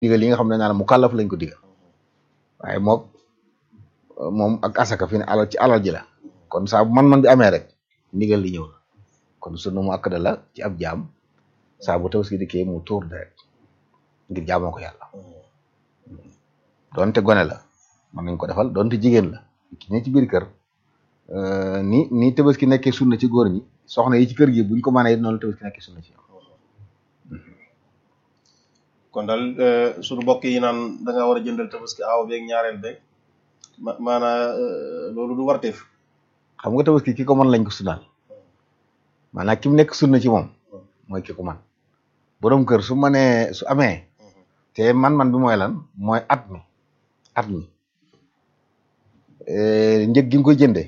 digal yi nga xam ne naa la mu kàllaf lañ ko digal waaye mook moom ak asaka fi ne alal ci alal ji la kon saa bu man-man bi amee rek ndigal li ñëw na kon sunna mu akkada la ci ab jaam saa bu tabaski dikkee mu tuur deret ngir jaamoo ko yàlla doonte gone la mën nañ ko defal doonte jigéen la ki ne ci biir kër ni ni tabaski nekkee sunna ci góor ñi soxna yi ci kër gi buñ ko mënee noonu tabaski nekkee sunna ci kon daal suñu mbokk yi naan da nga war a jëndal tabaski aaw beeg ñaareel beeg ma maanaa loolu du warteef xam nga tabaski ki ko mën lañ ko sunnaal maanaam ki mu nekk sunna ci moom mooy ki ko man borom kër su mënee su amee te man-man bi mooy lan mooy at mi at mi njëg gi nga koy jëndee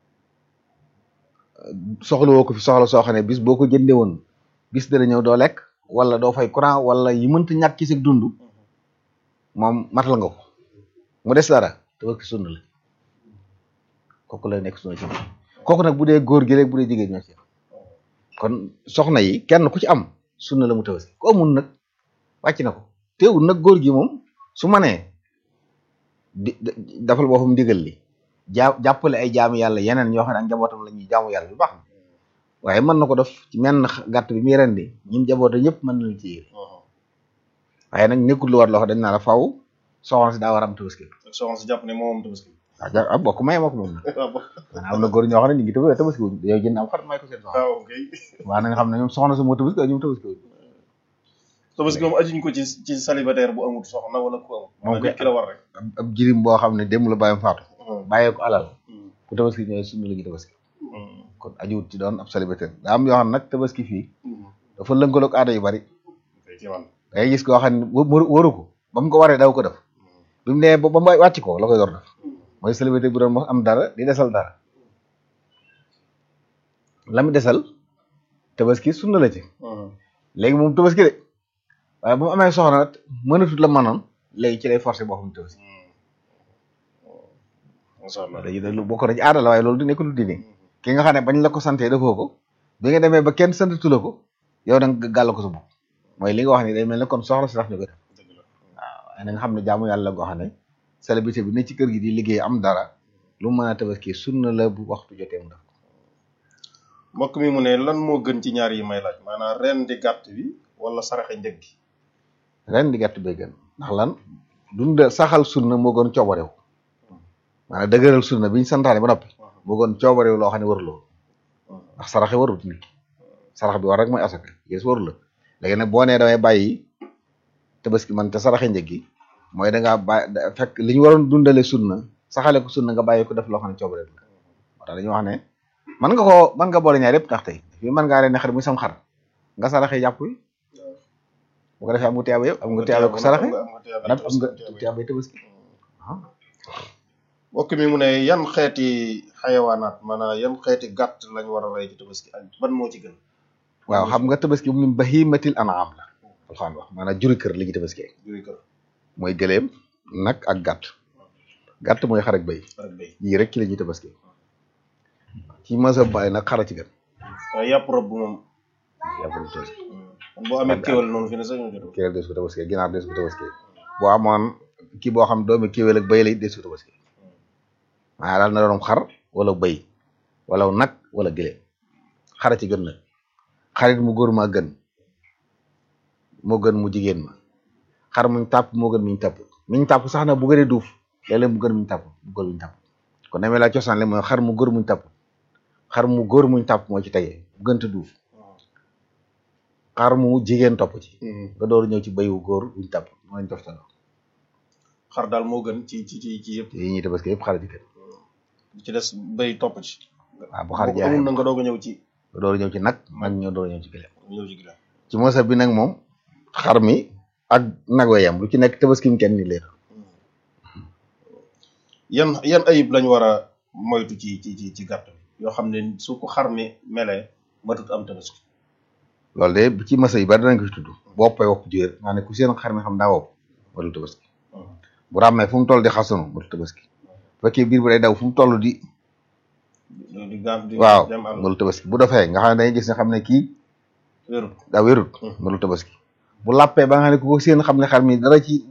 soxla woo ko fi soxla soo xam ne bis boo ko jëndee woon bis dana ñëw doo lekk wala doo fay courant wala yi mënta ñàkk ci sa dund moom matal nga ko mu des dara tabaski sunna la kooku la nekk sunna ci moom kooku nag bu dee góor gi rek bu dee jigéen ñoo ci kon soxna yi kenn ku ci am sunna la mu tabaski ko amul nag wàcc na ko teewul nag góor gi moom su manee di dafal boppam ndigal li jaa jàppale ay jaamu yàlla yeneen ñoo xam ne ak njabootam la ñuy jaamu yàlla bu baax na waaye mën na ko def ci menn gàtt bi muy rendi ñim jaboote ñëpp mën nañu ci yéene waaye nag nekkul lu war loo xam dañ naa la faw soxna si daa war a am tabaski soxna si jàpp ne moom moom tabaski waaw ja ah bokk may ma ko moom na am na góor ñoo xam ne ñu ngi tabaski tabaski wuñ yow jënd am xar may ko seen soxna waaw kay waaw na nga xam ne ñoom soxna si moo tabaski waaye ñoom tabaski wuñ tabaski moom ajuñ ko ci ci célibataire bu amul soxna wala ku amul moom nit ki la war rek ab jirim boo xam ne démb la bàyyam faatu bàyyee ko alal ku tabaski ñëwee suñu la ñu tabaski kon ajuwut ci doon ab célibataire daa am yoo xam ne nag tabaski fii dafa lënkaloog aada yu bari da ngay gis koo xam ne waru ko ba mu ko waree daw ko def bi mu nee ba ba wàcc ko la koy door def mooy célibataire bu doon moo am dara di desal dara la mu desal tabaski sunna la ci léegi moom tabaski de waaye bu mu amee soxna nag mënatut la mënoon léegi ci lay forcé boo xam tabaski macha allah léegi lu bokk na ci aada la waaye loolu du nekk lu diine ki nga xam ne bañ la ko santee defoo ko bi nga demee ba kenn santatu la ko yow da nga gàll ko sa bopp mooy li nga wax ni day mel ne kon soxla si tax ñu ko def waaw waaye na nga xam ne jaamu yàlla goo xam ne célébrité bi ne ci kër gi di liggéey am dara lu mën a tabaski sunna la bu waxtu jotee mu def ko mbokk mi mu ne lan moo gën ci ñaar yi may laaj maanaam ren di gàtt bi wala saraxe njëg gi ren di gàtt bay gën ndax lan dunda saxal sunna moo gën coobarew maanaam dëgëral sunna biñ santaane ba noppi moo gën coobarew loo xam ne waruloo ndax saraxe warut nit ki sarax bi war rek mooy asaka yées waru la léegi nag boo nee damay bàyyi tabaski man te saraxe njëg gi mooy da ngaa bàyyi fekk li ñu waroon dundale sunna saxale ko sunna nga bàyyi ko def loo xam ne coobarew la moo tax dañuy wax ne mën nga koo mën nga boole ñaar yëpp ndax tey fii mën ngaa reen xar muy sam xar nga saraxe yàpp yi bu ko defee am nga tiyaaba yëpp am nga tiyaaba ko saraxe nag am nga tiyaaba tabaski mbokk mi mu ne yan xeeti xayawaanaat maanaam yan xeeti gàtt lañ war a rey ci tabaski ak ban moo ci gën waaw xam nga tabaski min bahimatil an'am la alxaan wax maanaam juri kër li ñu tabaski juri kër mooy gëléem nag ak gàtt gàtt mooy xar ak béy ak béy yii rek ci la ñuy tabaski ci masa baay nag xara ci gën waaye yàpp rob bu moom yàpp lu tabaski boo amee kéwal noonu fi ne sax ñu jot kéwél des ko tabaski ginaar des ko tabaski boo amoon kii boo xam doomi kéwél ak béy la it des ko tabaski maa daal na doon xar wala béy wala nag wala gëléem xara ci gën nag xarit mu góor ma gën moo gën mu jigéen ma xar muñ tàpp moo gën miñ tàpp miñ tàpp sax na bu gënee duuf léeg-léeg mu gën muñ tàpp mu gën muñ tàpp kon demee la cosaan le mooy xar mu góor muñ tàpp xar mu góor muñ tàpp moo ci tegee bu gënta duuf xar mu jigéen topp ci nga door ñëw ci béy wu góor buñ tàpp moo lañ toftaloo xar daal moo gën ci ci ci ci yëpp yi ñuy tabaski yëpp xar ci gën ci des béy topp ci waaw bu xar amul jaayee na nga doog a ñëw ci nga door ñëw ci nag nag ñoo door ñëw ci gëléem ñëw ci ginnaaw ci mosa bi nag moom xar mi ak nag wa yam lu ci nekk tabaski mu kenn ni leer yan yan ayib lañ war a moytu ci ci ci ci gàtt bi yoo xam ne su ko xar mi melee matut am tabaski loolu de bu ci masa yi bari danañ ko ci tudd woppay wopp jër maa ne ku seen xar mi xam daa wopp matul tabaski bu ràmmee fu mu toll di xasanu matul tabaski bu fekkee biir bi day daw fu mu toll di di gaam di waaw dem àll matul tabaski bu dofee nga xam ne dañuy gis ne xam ne kii wérut daa wérut matul tabaski bu làppee ba nga xam ne ku ko seen xam ne xar mi dara ci